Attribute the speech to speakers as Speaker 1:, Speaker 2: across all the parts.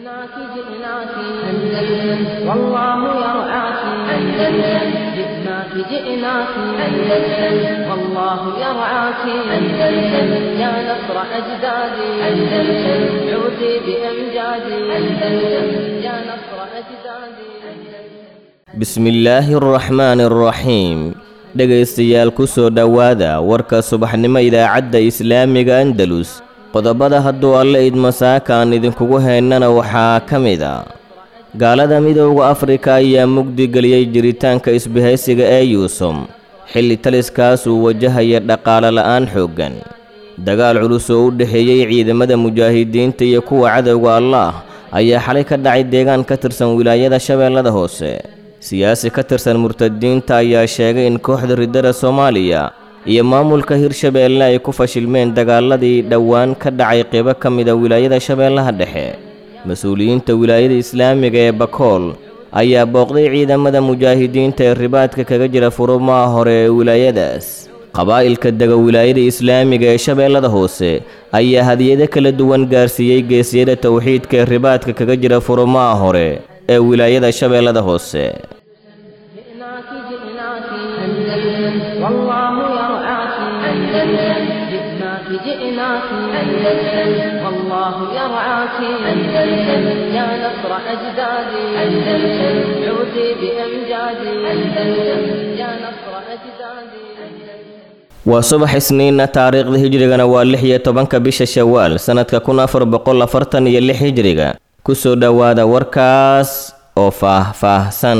Speaker 1: جئناك جئناك أندلس والله يرعاك أندلس جئناك جئناك أندلس والله يرعاك أندلس يا نصر أجدادي أندلس عودي بأمجادي أندلس يا نصر أجدادي
Speaker 2: bismillaahi araxmaani araxiim dhegaystayaal ku soo dhowaada warka subaxnimo idaacadda islaamiga andalus qodobada hadduu alle idmasaaka aan idinkugu haynana waxaa ka mid a gaalada midowda afrika ayaa mugdi geliyey jiritaanka isbahaysiga ee yuusum xilli taliskaas uu wajahaya dhaqaale la'aan xooggan dagaal culus oo u dhexeeyey ciidamada mujaahidiinta iyo kuwa cadowga allaah ayaa xalay ka dhacay deegaan ka tirsan wilaayada shabeellada hoose siyaasi ka tirsan murtadiinta ayaa sheegay in kooxda riddada soomaaliya iyo maamulka hirshabeelle ay ku fashilmeen dagaaladii dhowaan ka dhacay qeybo ka mida wilaayada shabeellaha dhexe mas-uuliyiinta wilaayada islaamiga ee bakool ayaa booqday ciidamada mujaahidiinta ee ribaadka kaga jira furumaha hore ee wilaayadaas qabaa'ilka dega wilaayada islaamiga ee shabeellada hoose ayaa hadiyado kala duwan gaarsiiyey geesyada towxiidka ee ribaadka kaga jira furumaha hore ee wilaayada shabeellada hoose
Speaker 1: جئناك جئناك أندلس والله يرعاك أندلس جئناك جئناك أندلس والله يرعاك أندلس يا نصر أجدادي أندلس عودي بأمجادي أندلس يا نصر أجدادي
Speaker 2: waa subax isniinna taariikhda hijrigana waa lix iyo tobanka bisha shawaal sannadka kun afar boqol afartan iyo lix hijriga ku soo dhowaada warkaas oo faah-faahsan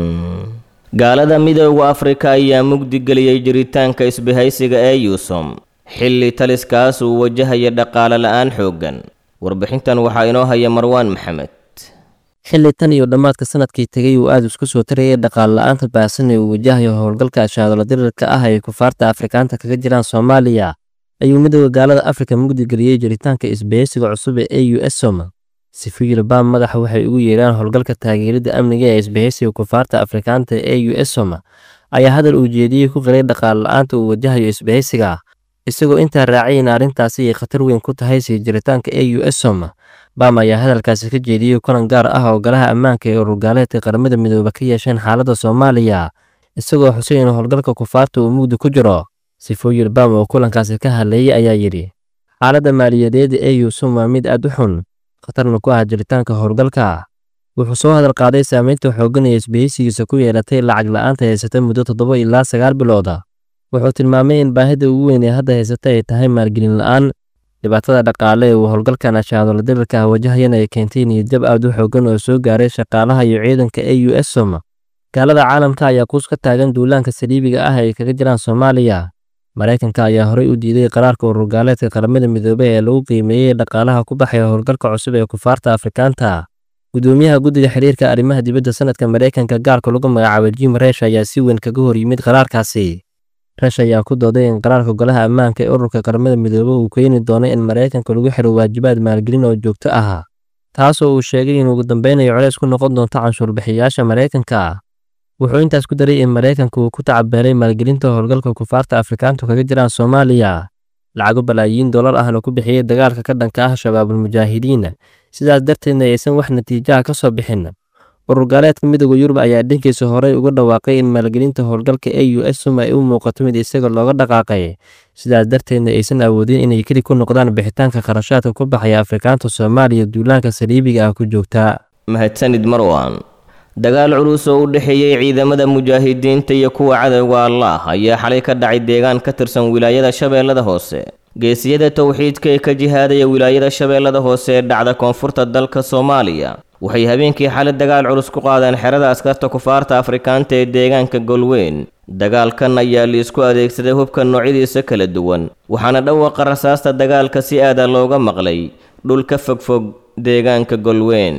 Speaker 2: gaalada midowda afrika ayaa mugdi geliyey jiritaanka isbahaysiga ee yuusum xilli taliskaas uu wajahaya dhaqaale la'aan xooggan warbixintan waxaa inoo haya marwaan maxamed
Speaker 3: xilli tan iyo dhammaadka sanadkii tegay uu aada isku soo tarayay dhaqaale la-aanta baahsan ee uu wajahayo howlgalka ashaadolo dirirka ah ay kufaarta afrikaanta kaga jiraan soomaaliya ayuu midowda gaalada afrika mugdi geliyey jiritaanka isbahaysiga cusub ee e u s som sifiyil baam madaxa waxay ugu yeeraan howlgalka taageerida amniga ee isbahaysiga kufaarta afrikaanta ee u s som ayaa hadal uu jeediyey ku qiray dhaqaale la-aanta uu wajahayo isbahaysiga isagoo intaa raacay in arrintaasi ay khatar weyn ku tahay sii jiritaanka e u s som bam ayaa hadalkaasi ka jeediyey kulan gaar ah oo golaha ammaanka ee ururgaaleedka qaramada midooba ka yeesheen xaaladda soomaaliya isagoo xusay in howlgalka kufaarta uu mugdi ku jiro sifooyil bam oo kulankaasi ka hadleeyey ayaa yidhi xaaladda maaliyadeed ee yuusum waa mid aad u xun khatarna ku ah jiritaanka howlgalka wuxuu soo hadal qaaday saameynta xooggan ee isbahaysigiisa ku yeelatay lacag la-aanta haysata muddo toddoba ilaa sagaal bilooda wuxuu tilmaamay in baahida ugu weyn ee hadda haysata ay tahay maalgelin la-aan dhibaatada dhaqaale ee uu howlgalkan ashaadolo dirirka ah wajahayana ay keentay niyadjab aad u xooggan oo soo gaaray shaqaalaha iyo ciidanka e u s som gaalada caalamka ayaa kuus ka taagan duulaanka saliibiga ah ay kaga jiraan soomaaliya maraykanka ayaa horey u diiday qaraarka ururgaaleedka qaramada midoobey ee lagu qiimeeyey dhaqaalaha ku baxaya howlgalka cusub ee kufaarta afrikaanta gudoomiyaha guddiga xiriirka arrimaha dibadda sanadka maraykanka gaarka lagu magacaabay jim resh ayaa si weyn kaga hor yimid qaraarkaasi resh ayaa ku dooday in qaraarka golaha ammaanka ee ururka qaramada midoobe uu keeni doono in maraykanka lagu xiro waajibaad maalgelin oo joogto ah taasoo uu sheegay in ugu dambeynayo colays ku noqon doonto canshuurbixiyayaasha maraykanka wuxuu intaas ku daray in maraykanka uu ku tacabeelay maalgelinta howlgalka kufaarta afrikaantu kaga jiraan soomaaliya lacago balaayiin dollar ahna ku bixiyey dagaalka ka dhanka ah shabaabul mujaahidiin sidaas darteedna aysan wax natiijaha ka soo bixin ururgaaleedka midooda yurub ayaa dhankiisa horey uga dhawaaqay in maalgelinta howlgalka e u s som ay u muuqato mid isaga looga dhaqaaqay sidaas darteedna aysan awoodin inay keli ku noqdaan bixitaanka kharashaadka ku baxaya afrikaanta soomaaliya duulaanka saliibiga ah ku joogta
Speaker 2: mahadsanid marwan dagaal culus oo u dhexeeyey ciidamada mujaahidiinta iyo kuwa cadowga allaah ayaa xalay ka dhacay deegaan ka tirsan wilaayada shabeellada hoose geesiyada towxiidka ee ka jihaadaya wilaayada shabeellada hoose ee dhacda koonfurta dalka soomaaliya waxay habeenkii xalay dagaal culus ku qaadeen xerada askarta kufaarta afrikaanta ee deegaanka golweyn dagaalkan ayaa liisku adeegsaday hubka noocyadiisa kala duwan waxaana dhawaqa rasaasta dagaalka si aada looga maqlay dhul ka fogfog deegaanka golweyn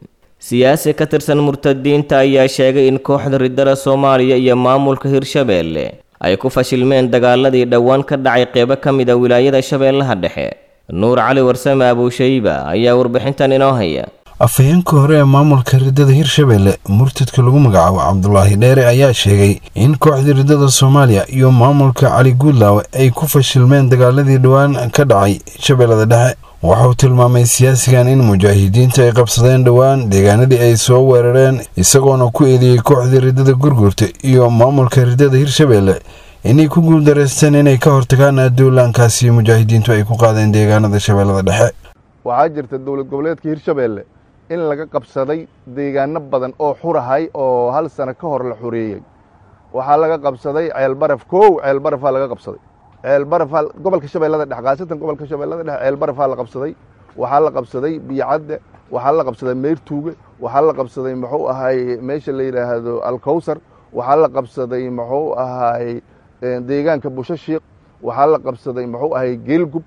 Speaker 2: siyaasi ka tirsan murtadiinta ayaa sheegay in kooxda riddada soomaaliya iyo maamulka hirshabeelle ay ku fashilmeen dagaaladii dhowaan ka dhacay qeybo ka mid a wilaayada shabeellaha dhexe nuur cali warsame abuushayba ayaa warbixintan inoo haya
Speaker 4: afhayeenka hore ee maamulka riddada hirshabelle murtadka lagu magacaabo cabdulaahi dheere ayaa sheegay in kooxda riddada soomaaliya iyo maamulka cali guudlaawe ay ku fashilmeen dagaaladii dhowaan ka dhacay shabeellada dhexe waxauu tilmaamay siyaasigan in mujaahidiinta ay qabsadeen dhowaan deegaanadii ay soo weerareen isagoona ku eedeeyey kooxdii riddada gurgurta iyo maamulka riddada hirshabeelle inay ku guuldareysteen inay ka hortagaan duulaankaasi mujaahidiintu ay ku qaadeen deegaanada shabeellada dhexe
Speaker 5: waxaa jirta dowlad goboleedka hirshabeelle in laga qabsaday deegaano badan oo xurahay oo hal sano ka hor la xoreeyey waxaa laga qabsaday ceelbaraf kow ceelbarafaa laga qabsaday ceelbarafaa gobolka shabeellada dhexe khaasatan gobolka shabeellada dhexe ceelbarafaa la qabsaday waxaa la qabsaday biyocadde waxaa la qabsaday meyrtuuge waxaa la qabsaday muxuu ahay meesha la yidhaahdo alkowsar waxaa la qabsaday muxuu ahay deegaanka bushashiiq waxaa la qabsaday muxuu ahay geelgub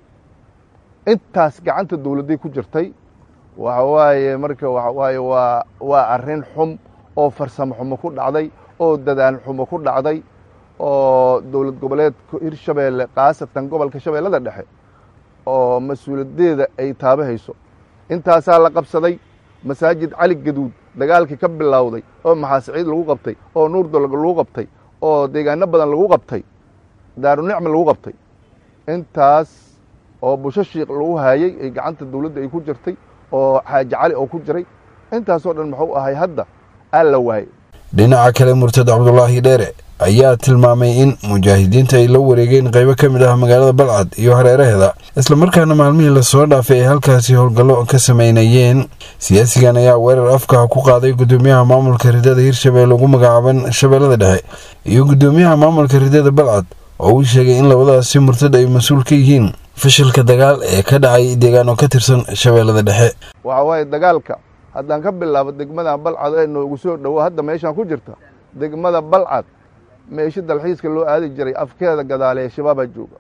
Speaker 5: intaas gacanta dowladday ku jirtay waxa waaye marka waxa waaye waa waa arrin xum oo farsamo xumo ku dhacday oo dadaal xumo ku dhacday oo dowlad goboleedka hirshabeelle khaasatan gobolka shabeellada dhexe oo mas-uuliyaddeeda ay taabahayso intaasaa la qabsaday masaajid cali gaduud dagaalkii ka bilowday oo maxaasiciid lagu qabtay oo nuurdol lagu qabtay oo deegaano badan lagu qabtay daarunicma lagu qabtay intaas oo busho shiikh lagu haayey ay gacanta dowladda ay ku jirtay oo xaaji cali oo ku jiray intaasoo dhan muxuu ahay hadda aa la waayey
Speaker 4: dhinaca kale murtad cabdulaahi dheere ayaa tilmaamay in mujaahidiinta ay la wareegeen qaybo ka mid ah magaalada balcad iyo hareeraheeda islamarkaana maalmihii lasoo dhaafay ay halkaasi howlgallo ka sameynayeen siyaasigan ayaa weerar afkaha ku qaaday gudoomiyaha maamulka ridada hirshabeelle ugu magacaaban shabeellada dhexe iyo gudoomiyaha maamulka ridada balcad oo uu sheegay in labadaasi murtad ay mas-uul ka yihiin fashilka dagaal ee ka dhacay deegaano ka tirsan shabeellada dhexe
Speaker 5: waxa waaye dagaalka haddaan ka bilaabo degmada balcad ee noogu soo dhowo hadda meeshaan ku jirta degmada balcad meesho dalxiiska loo aadi jiray afkeeda gadaale ee shabaabaa jooga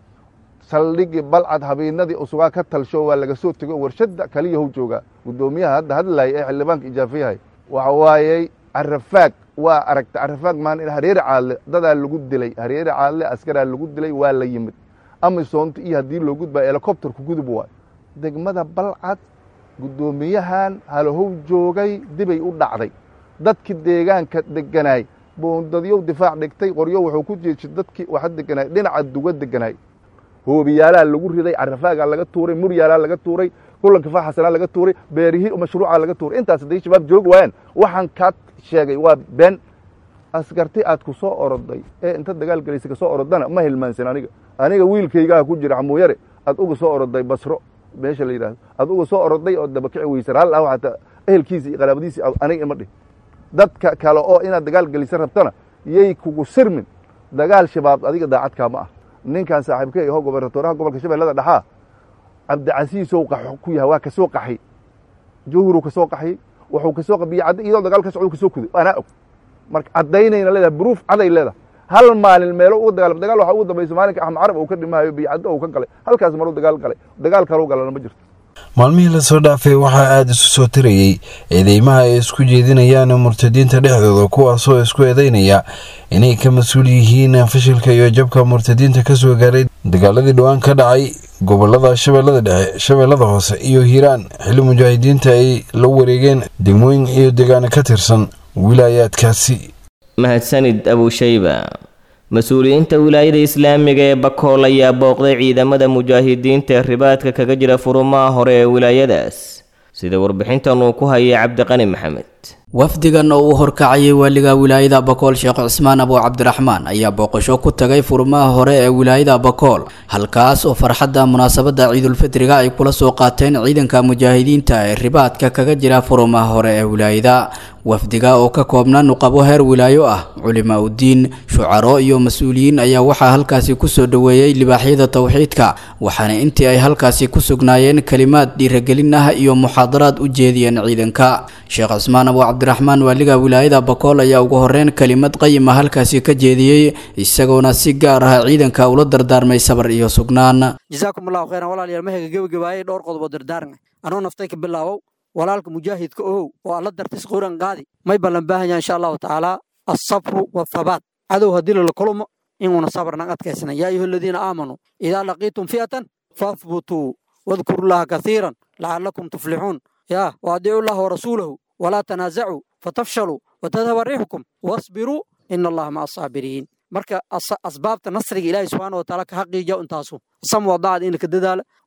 Speaker 5: saldhigii balcad habeennadii usugaa ka talsho waa laga soo tego warshadda kaliyahow joogaa guddoomiyaha hadda hadlaaya ee xildhibaanka ijaafiyahay waxa waayey carafaag waa aragta carafaag maan in hareeri caadle dadaa lagu dilay hareeri caadle askaraa lagu dilay waa la yimid amisoonta iyo haddii loo gudbaya helikobterku gudub waay degmada balcad guddoomiyahan halahow joogay dibay u dhacday dadkii deegaanka deganaay boondadyow difaac dhigtay qoryo wuxuu ku jeejay dadkii waxa deganaay dhinaca duga deganaay hoobiyaalaa lagu riday carafaagaa laga tuuray muryaalaa laga tuuray kulanka faaxasanaa laga tuuray beerihii mashruucaa laga tuuray intaas hadday shabaab joogi waayaan waxaan kaa sheegay waa been askarti aad ku soo oroday ee inta dagaal gelaysa ka soo orodana ma hilmaansan aniga aniga wiilkaygaa ku jira xamuuyare aad uga soo oroday basro meesha la yidhahdo aad uga soo oroday oo dabakici weysan hal ah xataa ehelkiisa iyo qaraabadiisi aniga ima dhih dadka kale oo inaad dagaal gelisa rabtana yay kugu sirmin dagaal shabaab adiga daacadkaa ma ah ninkan saaxiibka iho gobernatoraha gobolka shabeellada dhexaa cabdicasiisow qaxo ku yahay waa ka soo qaxay jawhuruu ka soo qaxyey wuxuu ka soo qabiye cadda iyadoo dagaal ka socdo ka soo kuday anaa og marka caddaynayna leedahay bruuf caday leedahay hal maalin meelo uga dagaalam dagaal waxaa ugu dambaysa maalinka axmed carab uu ka dhimahayo biyocaddo uu ka galay halkaas maruu dagaal galay dagaal kaleu galana ma jirto
Speaker 4: maalmihii lasoo dhaafay waxaa aada isu soo tirayey eedeymaha ay isku jeedinayaan murtadiinta dhexdooda kuwaasoo isku eedeynaya inay ka mas-uul yihiin fashilka iyo jabka murtadiinta ka soo gaaray dagaaladii dhowaan ka dhacay gobolada shabeellada dhexe shabeellada hoose iyo hiiraan xilli mujaahidiinta ay la wareegeen degmooyin iyo deegaano ka tirsan wilaayaadkaasi
Speaker 2: mahadsanid abushayba mas-uuliyiinta wilaayada islaamiga ee bakool ayaa booqday ciidamada mujaahidiinta ee ribaadka kaga jira furumaha hore ee wilaayadaas sida warbixintan uu ku hayay cabdiqani maxamed
Speaker 6: wafdigan oo uu horkacayay waaliga wilaayada bakool sheekh cismaan abu cabdiraxmaan ayaa booqasho ku tagay furmaha hore ee wilaayada bakool halkaas oo farxadda munaasabadda ciidulfitriga ay kula soo qaateen ciidanka mujaahidiinta ee ribaadka kaga jira furumaha hore ee wilaayada wafdiga oo ka koobna nuqabo heer wilaayo ah culimaa udiin shucaro iyo mas-uuliyiin ayaa waxaa halkaasi kusoo dhoweeyey libaaxyada towxiidka waxaana intii ay halkaasi ku sugnaayeen kalimaad dhiiragelin ah iyo muxaadaraad u jeediyeen ciidanka sheekh cismaan abu cabdiraxmaan waaliga wilaayada bakool ayaa ugu horeyn kelimad qayima halkaasi ka jeediyey isagoona si gaar ah ciidanka ula dardaarmay sabar iyo sugnaan
Speaker 7: jasaakum allahu khayran walaalayaal mahayga gebagabaayay dhowr qodobo dardaarmay anuu naftay ka bilaabow walaalka mujaahidka ohow oo alla dartis quran qaadi may ballan baahanya insha allahu tacaala alsabru wathabaat cadow haddii lala kulmo inuuna sabarnan adkaysana yaa ayuha aladiina aamanuu idaa laqiitum fi'atan fahbutuu wadkuru llaha kasiiran lacalakum tuflixuun yaa waadiicu llaha warasuulahu walaa tanaasacuu fatafshaluu watadhaba riixukum wasbiruu ina allaha maca asaabiriin marka asbaabta nasriga ilaahi subxaana wataala ka xaqiija intaasu sam wadacad in laka dadaala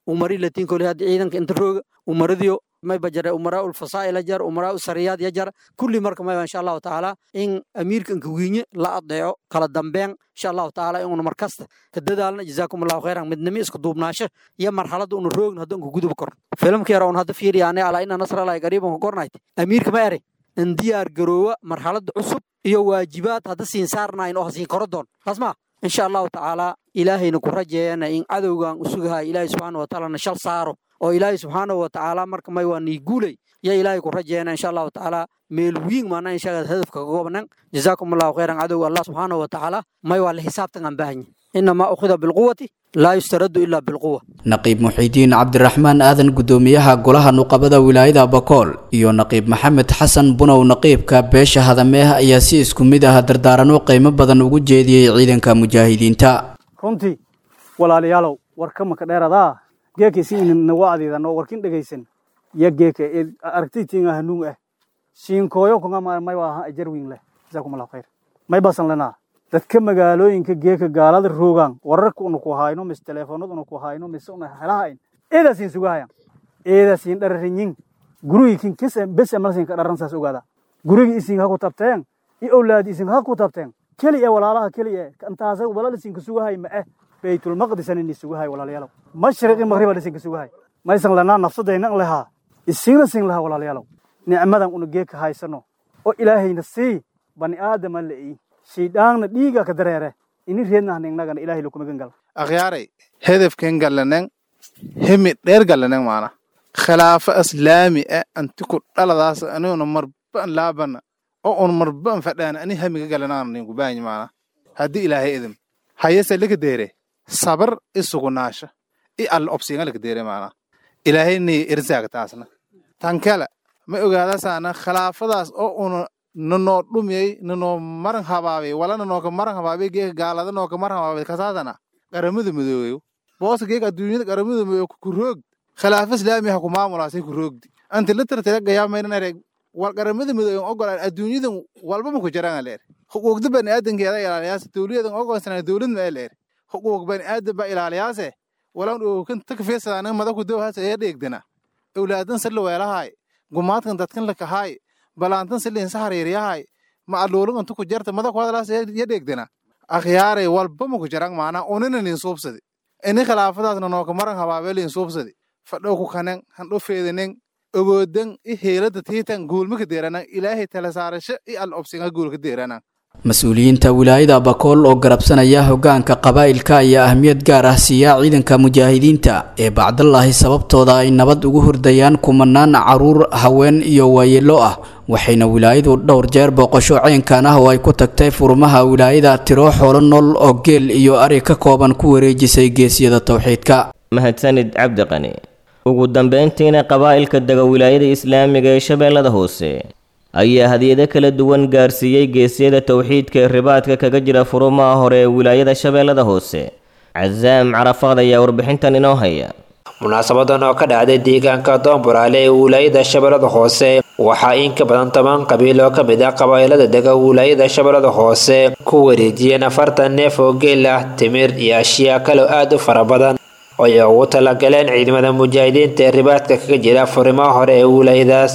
Speaker 7: umari latiin kole haddi ciidanka inta rooga umaradiyo mayba jare umaraa ulfasaa'ila jar umaraa usariyaad ya jar kulli marka mayba insha allahu tacaala in amiirka inkawiinye la adeeco kala dambeyn insha allahu tacaala inuna markasta ka dadaalna jazaakum allahu khayran midnimo isku duubnaasho iyo marxaladda una roogna hadda unka guduba korno filimka yara un hadda fiiriyaane alaa ina nasralahi qariiban ka kornayt amiirka ma ere in diyaar garoowa marxaladda cusub iyo waajibaad hadda siin saarnayn oo hasiin koro doon taas maa insha allahu tacaala ilaahayna ku rajeeyana in cadowgan usugahay ilaahay subxaana watacaalana shal saaro oo ilaahay subxaanahu watacaala marka may waa nii guulay ya ilaahay ku rajeeyana insha allahu tacaala meel wiing maana inshaga hadafka kagoobnan jazaakum allahu khayran cadowga allah subxaanahu watacaala may waa la xisaabtan aan baahanya inamaa ukhida bilquwati laa yustaraddu ilaa bilquwa
Speaker 6: naqiib muxiidiin cabdiraxmaan aadan guddoomiyaha golaha nuqabada wilaayada bakool iyo naqiib maxamed xasan bunow naqiibka beesha hadameeh ayaa si isku mid ah dardaarano qiimo badan ugu jeediyey ciidanka mujaahidiinta
Speaker 8: runtii walaalayaalow warkamaka dheeradaa geeka siinna wacdiidano warkin dhegaysan ya geeka aragtaytiinga hanuun ah siinkooyo kunga may waa ajarwiin leh jazaakum allahu khayr may basan lanaa dadka magaalooyinka geeka gaalada roogaan wararka una ku hayno mise teleefoonada una ku hayno mise una helahayn eedasiin sugahayan eedasiin dhararinyin gurigiikin kis bes malsinka dharan saas ogaada gurigi isin ha ku tabteen i owlaadi isin ha ku tabteen keli e walaalaha keli e intaasa walal isinka sugahay ma eh baytulmaqdisan ini sugahay walaalayaalow mashriqi maqriba isinka sugahay maysan lanaa nafsadaynan lehaa isinna sin lahaa walaalayaalow nicmadan una geeka haysano oo ilaahayna sii bani aadama la'i shaydhaanna dhiiga ka dareere ini reednahningnagan ilahay lukumagan gal
Speaker 9: akhyaaray hedefken gallanen hemi dheer gallanen maana khilaafo islaami e anti ku dhaladaas aniguna marban laabana oo un marban fadhaan ani hamiga gallananinku baanyi maana haddii ilaahay idin hayese lika deere sabar i sugunaasha i alla obsiinga lika deere maana ilaahay nii irsaag taasna tankala ma ogaadasaana khilaafadaas oo una nanoo dhumiyey nanoo maran habaabay wala nanooka maran habaabay geeka gaalada nooka maran habaabay kasaadana qaramada midoobeyo boosa geeka adduunyada qaramada midoobe ku roogd khilaafo islaami ha ku maamulaasay ku roogdi anti litartira gayaamaynan ereg wal qaramada midoobe ogolaan adduunyadan walba ma ku jiraan leer xuquuqda bani aadankeeda ilaaliyaase dowliyadan ogoonsanaa dowlad ma leer xuquuq bani aadan ba ilaaliyaase walan ookan takfiisadaanin madaku dowhaasa ee dheegdana owlaadan salla weelahaay gumaadkan dadkan lakahaay balaantan siliinsa hariiryahay ma aluulin intu ku jarta mada ku hadalaas ya dheegdana akhyaaray walba ma ku jarang maana unina lin suubsadi ini khilaafadaasna nooka maran habaabe lin suubsadi fadhow ku kanen handho feedanen oboodan i heelada tiitan guulma ka deeranan ilaahay tala saarasho i al obsinga guul ka deeranan
Speaker 6: mas-uuliyiinta wilaayada bakool oo garabsanaya hogaanka qabaa'ilka ayaa ahmiyad gaar ah siiya ciidanka mujaahidiinta ee bacdallaahi sababtooda ay nabad ugu hordayaan kumanaan caruur haween iyo waayeelo ah waxayna wilaayadu dhowr jeer booqasho ceynkan ah oo ay ku tagtay furmaha wilaayada tiro xoolo nool oo geel iyo ari ka kooban ku wareejisay geesiyada towxiidka
Speaker 2: mahadsanid cabdiqani ugu dambeyntiina qabaa'ilka dega wilaayada islaamiga ee shabeellada hoose ayaa hadiyado kala duwan gaarsiiyey geesyada towxiidka ee ribaadka kaga jira furumaha hore ee wilaayada shabeellada hoose casaam carafaad ayaa warbixintan inoo haya
Speaker 10: munaasabadan oo ka dhacday deegaanka doonburaale ee wilaayada shabeellada hoose waxaa in ka badan toban qabiil oo ka mid ah qabaa'ilada dega wilaayada shabeellada hoose ku wareejiyeen afartan neef oo geel ah timir iyo ashyaa kaloo aad u fara badan oo ay ugu talagaleen ciidamada mujaahidiinta ee ribaadka kaga jira furimaha hore ee wilaayadaas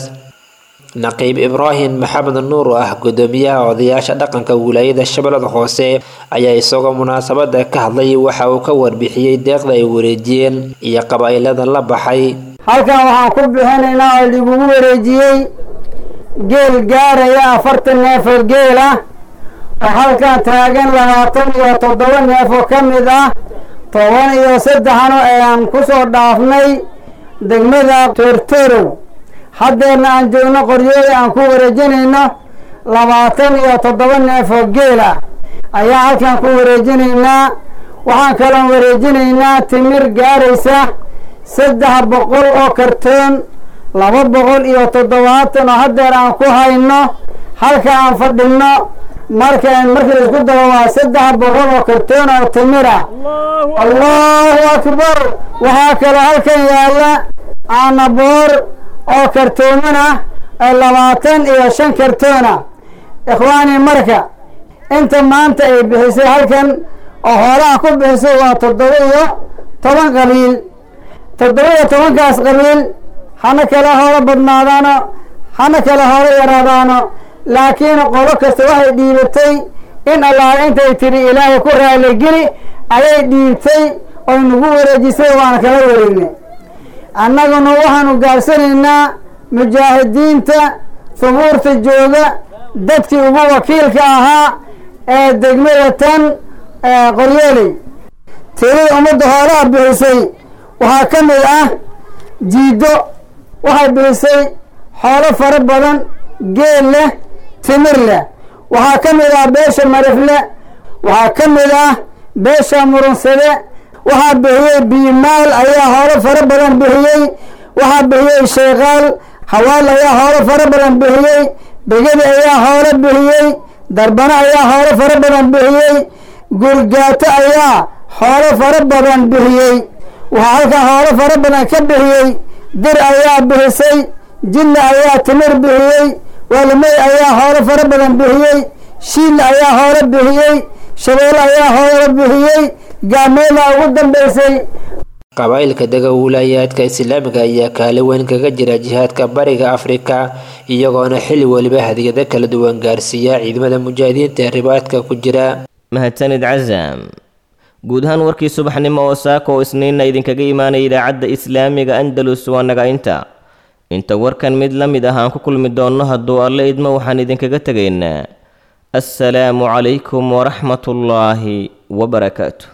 Speaker 10: naqiib ibraahim maxamed nuur oo ah gudoomiyaha odayaasha dhaqanka wilaayada shabeellada hoose ayaa isagoo munaasabada ka hadlay waxa uu ka warbixiyey deeqda ay wareejiyeen iyo qabaa'ilada la baxay
Speaker 11: halkan waxaan ku bixinaynaa oo lagugu wareejiyey geel gaaraya afartan neef oo geel ah oo halkan taagan labaatan iyo toddoba neef oo ka mid ah toban iyo saddexno ayaan ku soo dhaafnay degmada toortorow haddeerna aan joogno qoryooda aan ku wareejinayno labaatan iyo toddoba neef oo geel ah ayaa halkan ku wareejinaynaa waxaan kaloon wareejinaynaa timir gaaraysa saddex boqol oo kartoon laba boqol iyo toddobaatan oo haddeer aan ku hayno halka aan fadhinno marka markii laisku daro waa saddex boqol oo kartoon oo timir ah allahu akbar waxaa kaloo halkan yaalla caanaboor oo kartooman ah ee labaatan iyo shan kartoon ah ikhwaani marka inta maanta ay bixisay halkan oo hoolaha ku bixisay waa toddoba iyo toban qaliil toddoba-iyo tobankaas qabiil hana kala hoola badnaadaano hana kala hoola yaraadaano laakiin qolo kasta waxay dhiibatay in allaah intay tidhi ilaahay ku raaligeli ayay dhiibtay oy nagu wareejisay waana kala wareegnay annaguna waxaanu gaabsanaynaa mujaahidiinta subuurta jooga dadkii ugu wakiilka ahaa ee degmada tan qoryooley tirada ummadda hoolaha bixisay waxaa ka mid ah jiido waxay bixisay xoolo fara badan geel leh timir leh waxaa ka mid ah beesha marifle waxaa ka mid ah beesha murunsade waxaa bixiyey biimaal ayaa hoolo fara badan bixiyey waxaa bixiyey sheekaal hawaal ayaa hoolo fara badan bixiyey begedi ayaa hoolo bixiyey darbano ayaa hoolo fara badan bixiyey gurgaato ayaa xoolo fara badan bixiyey waxaa halkaa hoolo fara badan ka bixiyey dir ayaa bixisay jilla ayaa timir bixiyey waalimey ayaa hoolo fara badan bixiyey shiilla ayaa hoolo bixiyey shabeelle ayaa hoolo bixiyey gaameela ugu dambaysay
Speaker 10: qabaa'ilka dega wilaayaadka islaamiga ayaa kaali weyn kaga jira jihaadka bariga afrika iyagoona xilli weliba hadiyado kala duwan gaarsiiya ciidamada mujaahidiinta ee ribaadka ku jira
Speaker 2: mahadsanid casam guud ahaan warkii subaxnimo oo saaka oo isniinna idinkaga imaanaya idaacadda islaamiga andalus waa naga inta inta warkan mid la mid ah aan ku kulmi doonno hadduu alle idmo waxaan idinkaga tegaynaa assalaamu calaykum waraxmatullaahi wabarakaatu